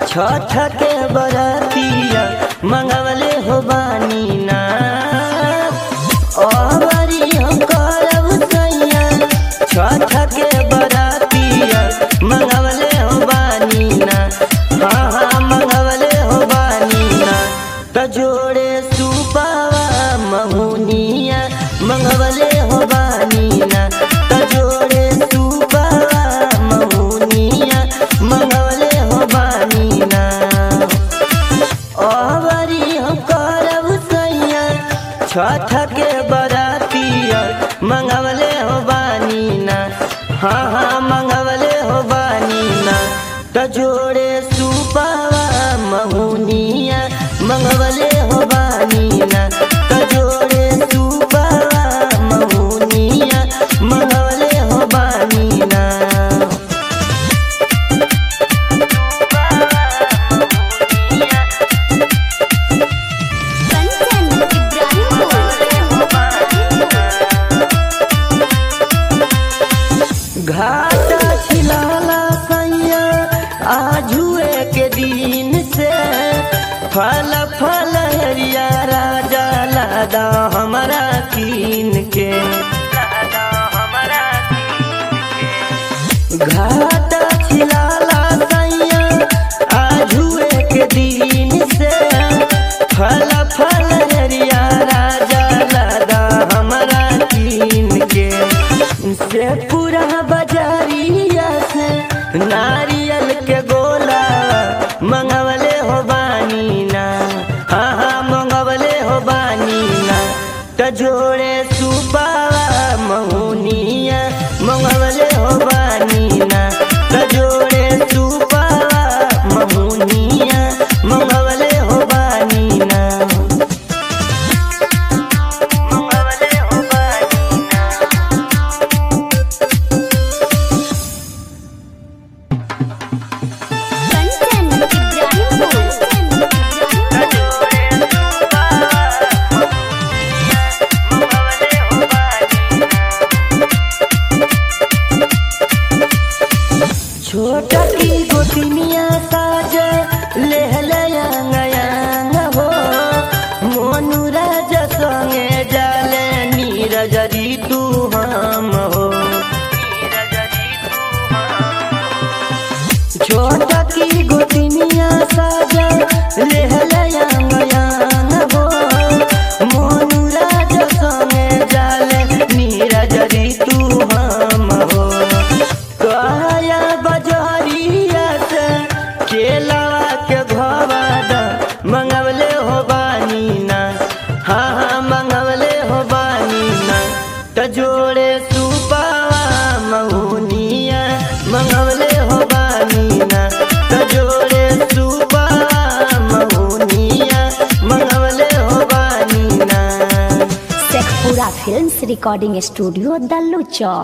छठ के बरतिया मंगवले हो बानी ना अबरी हम करब सैया छठ के बरतिया मंगवले हो बानी ना हाँ हाँ मंगवले हो बानी ना त जोड़े सुपावा महुनिया मंगवले हो बानी ना त जोड़े सुपावा महुनिया मंगवले हो बानी ना अबरी हम करब सैया छठ के बरातिया मंगवले हो बानी ना हाँ हाँ मंगवले हो बानी ना त जोड़े सुपावा महुनिया मंगवले हो बानी ना त जोड़े सुपावा महुनिया मंगवले हो बानी ना कंचन इब्राहिमपुर घाट छिलाला सैया आजुए के दिन से फल फल हरिया राजा लादा हमारा कीन के घाट छिलाला सैया आजुए के दिन से फल फल हरिया राजा लादा हमारा कीन के से पूरा बजारिया से नारियल के गोला मंगवले हो बानी ना हाँ हाँ मंगवले हो बानी ना त जोड़े सुपावा महुनिया मंगवले हो बानी ना त जोड़े सुपावा महुनिया मंगवले हो बानी ना मंगवले हो बानी ना कंचन इब्राहिमपुर छोटा की गोतिनिया साज लेहलयांग हो मोनू राजा संगे जाले नीरज तू हम हो छोटा की गोतिनिया साज लेहलयांग हो मोनू राजा संगे जाले नीरज तू हम हो काया बजरिया से केलावा के घवाद मंगवले हो बानी ना हाँ हाँ मंगवले हो बानी ना त जोड़े सुपावा महुनिया मंगवले हो बानी ना त जोड़े सुपावा महुनिया मंगवले हो बानी ना Sheikhpura films recording studio Dallu चौक